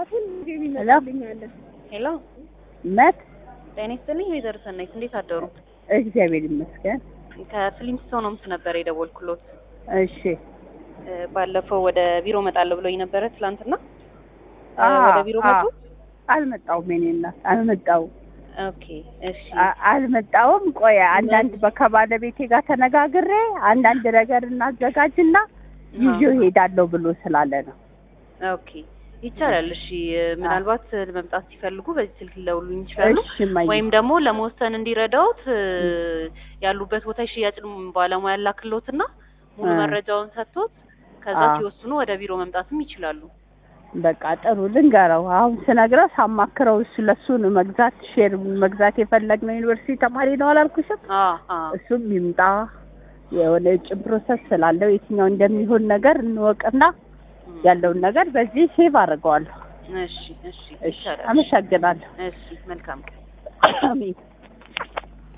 ሄሎ መት ጤና ይስጥልኝ ወይዘሮ ሰናይት እንዴት አደሩ? እግዚአብሔር ይመስገን። ከፍሊንስቶን ሆምስ ነበር የደወልኩሎት። እሺ እ፣ ባለፈው ወደ ቢሮ እመጣለሁ ብሎኝ ነበረ ትላንትና እ፣ አ- ወደ ቢሮ አ- መጡ? አልመጣውም። የእኔ እናት አልመጣውም ኦኬ እሺ አ- አልመጣውም። ቆይ አንዳንድ በ- ከባለቤቴ ጋር ተነጋግሬ አንዳንድ ነገር እናዘጋጅና ይዤው ሄዳለሁ ብሎ ስላለ ነው። ኦኬ ይቻላል። እሺ ምናልባት መምጣት ሲፈልጉ በዚህ ስልክ ሊደውሉልኝ ይችላሉ። እሺ እማዬ። ወይም ደግሞ ለመወሰን እንዲረዳውት እ፣ ያሉበት ቦታ የሽያጭ ባለሙያ ላክሎትና ሙሉ እ። መረጃውን ሰጥቶት ከዛ አ። ሲወስኑ ወደ ቢሮ መምጣትም ይችላሉ። በቃ ጥሩ ልንገረው። አሁን ስነግረው ሳማክረው እሱ ለሱ ነው መግዛት ሼር መግዛት የፈለግነው ዩኒቨርሲቲ ተማሪ ነው አላልኩሽም? አ አ እሱም ይምጣ የሆነ የውጭ ፕሮሰስ ስላለው የትኛው እንደሚሆን ነገር እንወቅና እም፣ ያለውን ነገር በዚህ ሴቭ አድርገዋለሁ። እሺ እሺ እሺ ይቻላል። አመሰግናለሁ። እሺ መልካም ቀን። አሜን